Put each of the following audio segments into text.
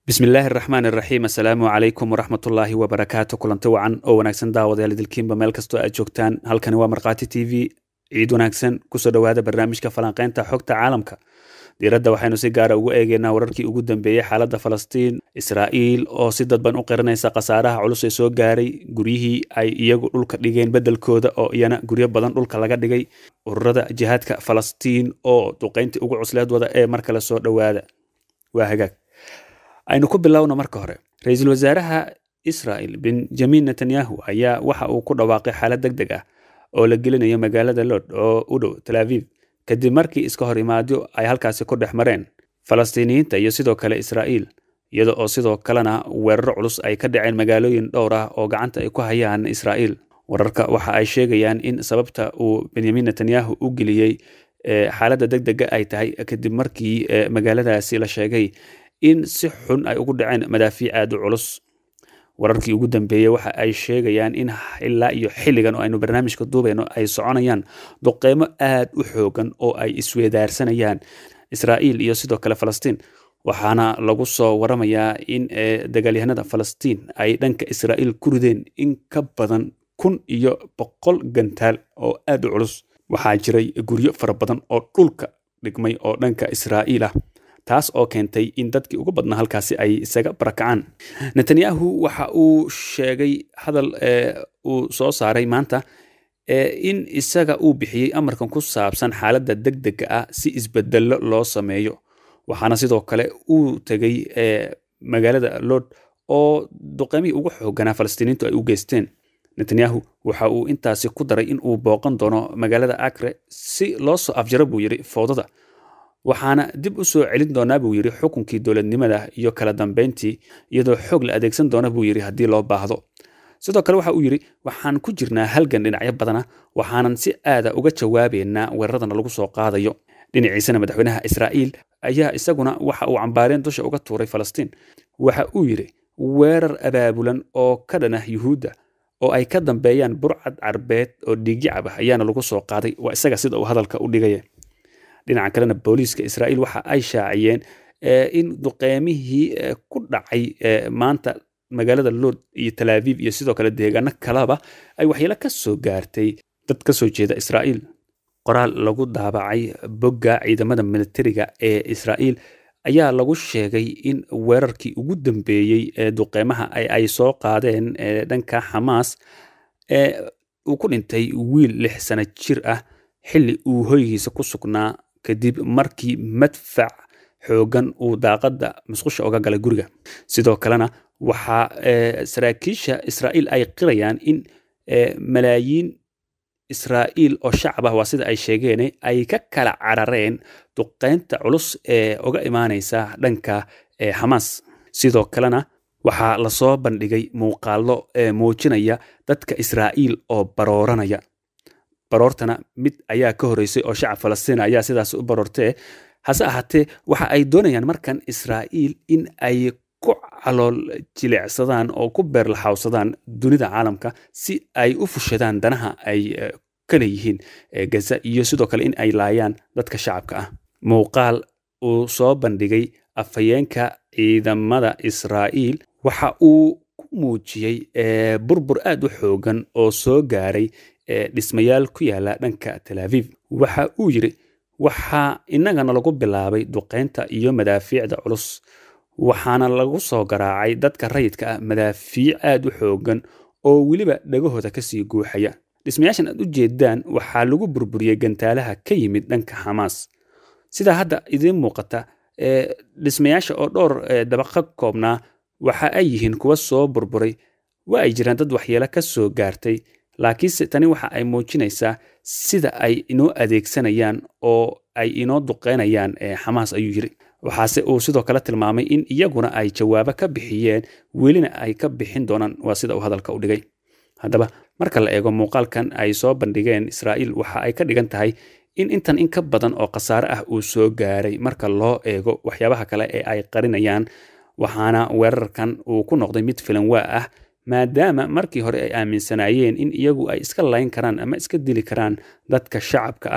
bismillaahi araxmaan iraxiim assalaamu calaykum waraxmatullaahi wabarakaatu kulanti wacan oo wanaagsan daawadayaal idilkiinba meel kastoo aad joogtaan halkani waa markhaati t v ciid wanaagsan kusoo dhowaada barnaamijka falanqeynta xogta caalamka diiradda waxaynu si gaara ugu eegeynaa wararkii ugu dambeeyey xaaladda falastiin israa'iil oo si dadban u qiranaysa khasaaraha culus ee soo gaaray guryihii ay iyagu dhulka dhigeen beddelkooda oo iyana guryo badan dhulka laga dhigay ururada jihaadka falastiin oo duqayntii ugu cusleed wada ee mar kale soo dhowaada waa hagaag aynu ku bilowno marka hore ra-iisul wasaaraha israel benjamin netanyahu ayaa waxa uu ku dhawaaqay xaalad deg deg ah oo la gelinayo magaalada lod oo u dhow tel aviv kadib markii iska hor imaadyo ay halkaasi ku dhex mareen falastiiniyiinta iyo sidoo kale israa'iil iyada oo sidoo kalena weeraro culus ay ka dhaceen magaalooyin dhowr ah oo gacanta ay ku hayaan israa'iil wararka waxa ay sheegayaan in sababta uu benyamin netanyahu u geliyey xaaladda deg dega ay tahay kadib markii magaaladaasi la sheegay in si xun ay ugu dhaceen madaafiic aad u culus wararkii ugu dambeeyey waxa ay sheegayaan in ilaa iyo xilligan oo aynu barnaamijka duubayno ay soconayaan duqeymo aad u xoogan oo ay isweedaarsanayaan israa'iil iyo sidoo kale falastiin waxaana lagu soo waramayaa in dagaalyahanada falastiin ay dhanka israa'iil ku rideen in ka badan kun iyo boqol gantaal oo aad u culus waxaa jiray guryo fara badan oo dhulka dhigmay oo dhanka israa'iil ah taas oo keentay in dadkii ugu badnaa halkaasi ay isaga barakacaan netanyahu waxa uu sheegay hadal uu soo saaray maanta in isaga uu bixiyey amarkan ku saabsan xaaladda deg dega ah si isbedello loo sameeyo waxaana sidoo kale uu tegey magaalada lod oo duqeymihii ugu xooganaa falastiiniintu ay u geysteen netanyahu waxa uu intaasi ku daray in uu booqan doono magaalada akre si loo soo afjaro buu yidhi foodada waxaana dib u soo celin doonaa buu yidhi xukunkii dowladnimada iyo kala dambeyntii iyadoo xoog la adeegsan doona buu yidhi haddii loo baahdo sidoo kale waxa uu yidhi waxaan ku jirnaa halgan dhinacyo badana waxaanan si aada uga jawaabeynaa weeraradana lagu soo qaadayo dhinaciisana madaxweynaha israa'iil ayaa isaguna waxa uu cambaareen dusha uga tuuray falastiin waxa uu yidhi weerar abaabulan oo ka dhan ah yuhuudda oo ay ka dambeeyaan burcad carbeed oo dhiigyacab ah ayaana lagu soo qaaday waa isaga sida uu hadalka u dhigaya dhinaca kalena booliiska israa'iil waxa ay shaaciyeen in duqeymihii ku dhacay maanta magaalada lod iyo talaaviv iyo sidoo kale deegaano kaleba ay waxyeelo ka soo gaartay dad ka soo jeeda israa'iil qoraal lagu daabacay bogga ciidamada militariga ee israa'iil ayaa lagu sheegay in weerarkii ugu dambeeyey ee duqeymaha ay soo qaadeen dhanka xamaas uu ku dhintay wiil lix sano jir ah xilli uu hoygiisa ku sugnaa kadib markii madfac xoogan uu daaqadda musqusha oga galay guriga sidoo kalena waxaa saraakiisha israa'iil ay qirayaan in malaayiin israa'iil oo shacab ah waa sida ay sheegeen ay ka kala carareen duqeynta culus ee uga imaanaysa dhanka xamaas sidoo kalena waxaa lasoo bandhigay muuqaallo muujinaya dadka israa'iil oo barooranaya baroortana mid ayaa ka horreysay oo shacab falastiin ayaa sidaas u baroortee hase ahaatee waxa ay doonayaan markan israa'iil in ay ku calool jilicsadaan oo ku beerlaxawsadaan dunida caalamka si ay u fushadaan danaha ay ka leeyihiin gaza iyo sidoo kale in ay laayaan dadka shacabka ah muuqaal uu soo bandhigay afhayeenka ciidamada israa'iil waxa uu ku muujiyey burbur aad u xoogan oo soo gaaray dhismayaal ku yaala dhanka talaaviv waxa uu yidhi waxaa innagana lagu bilaabay duqeynta iyo madaafiicda culus waxaana lagu soo garaacay dadka rayidka ah madaafiic aad u xoogan oo weliba dhagahooda kasii guuxaya dhismayaashan aad u jeedaan waxaa lagu burburiyey gantaalaha ka yimid dhanka xamaas sidaa hadda idiin muuqata dhismayaasha oo dhowr dabaqa koobnaa waxa ay yihiin kuwa soo burburay waa ay jiraan dad waxyeelo ka soo gaartay laakiinse tani waxa ay muujinaysaa sida ay inoo adeegsanayaan oo ay inoo duqeynayaan xamaas ayuu yidhi waxaase uu sidoo kale tilmaamay in iyaguna ay jawaabo ka bixiyeen welina ay ka bixin doonaan waa sida uu hadalka u dhigay haddaba marka la eego muuqaalkan ay soo bandhigeen israa'iil waxa ay ka dhigan tahay in intan in ka badan oo khasaare ah uu soo gaaray marka loo eego waxyaabaha kale ee ay qarinayaan waxaana weerarkan uu ku noqday mid filanwaa ah maadaama markii hore ay aaminsanaayeen in iyagu ay iska layn karaan ama iska dili karaan dadka shacabka ah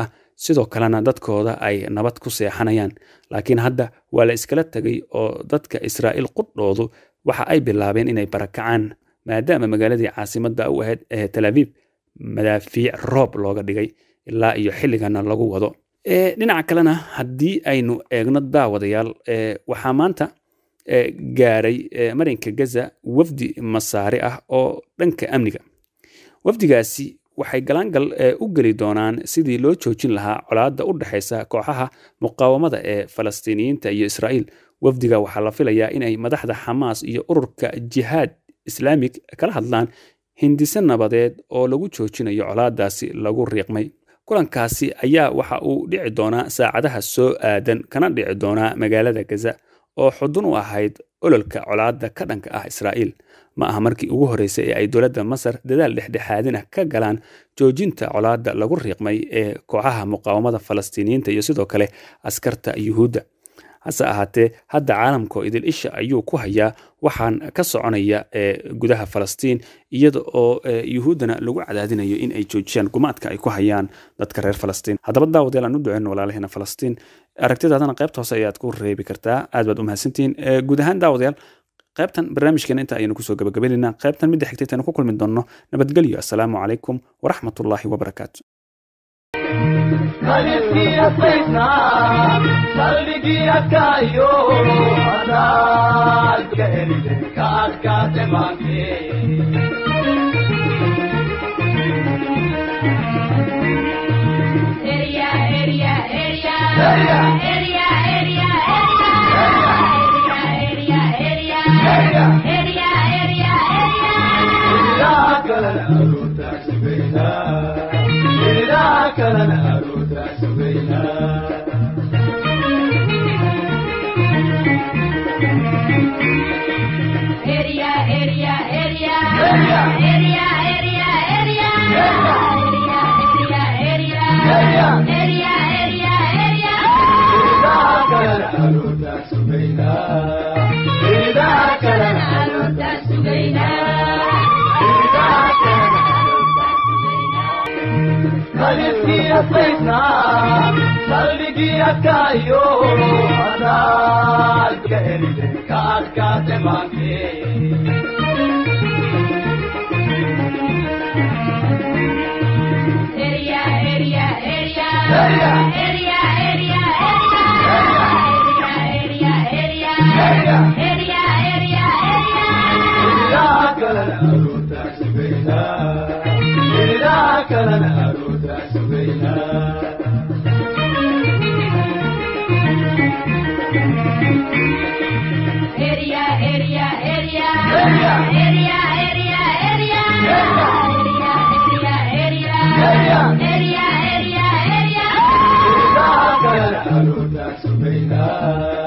sidoo kalena dadkooda ay nabad ku seexanayaan laakiin hadda waa la iskala tegay oo dadka israa'iil qudhoodu waxa ay bilaabeen inay barakacaan maadaama magaaladii caasimadda u ahayd ee tel aviib madaafiic roob looga dhigay ilaa iyo xilligana lagu wado dhinaca kalena haddii aynu eegno daawadayaal waxaa maanta gaaray marinka gaza wafdi masaare ah oo dhanka amniga wafdigaasi waxay galaangal u geli doonaan sidii loo joojin lahaa colaadda u dhexaysa kooxaha muqaawamada ee falastiiniyiinta iyo israa'iil wafdiga waxaa la filayaa inay madaxda xamaas iyo ururka jihaad islaamig kala hadlaan hindise nabadeed oo lagu joojinayo colaadaasi lagu riiqmay kulankaasi ayaa waxa uu dhici doonaa saacadaha soo aadan kana dhici doonaa magaalada gaza oo xudun u ahayd ololka colaadda ka dhanka ah israa'iil ma aha markii ugu horreysay ee ay dowladda masar dadaal dhexdhexaadina ka galaan joojinta colaadda lagu riiqmay ee kooxaha muqaawamada falastiiniyiinta iyo sidoo kale askarta yuhuudda hase ahaatee hadda caalamkoo idil isha ayuu ku hayaa waxaan ka soconaya gudaha falastiin iyada oo yuhuuddana lagu cadaadinayo in ay joojiyaan gumaadka ay ku hayaan dadka reer falastiin haddaba daawadayaal aan u duceyno walaalaheena falastiin aragtidaadana qaybta hoose ayaad ku reebi kartaa aad baad u mahadsantihiin guud ahaan daawadayaal qaybtan barnaamijkeena inta ayaynu kusoo gabagabaynaynaa qaybtan midda xigtaytaynu ku kulmi doonno nabadgelyo assalaamu calaykum waraxmatullaahi wabarakaatu Kaliskiya saydna qalbigiya kaayo adaad ka helide ka adkaate maante ilaa kalena aruurtaa sugayna ilaa kalena aruurtaa sugayna ilaa kalena aruurtaa sugayna ilaa kalena aruurtaa sugayna ilaa kalena aruurtaa sugayna kaliskiya saydna qalbigiya kaayo adaad ka helide ka adkaate maante ilaa kalena aruurtaa sugayna ilaa kalena aruurtaa sugayna ilaa kalena aruurtaa sugayna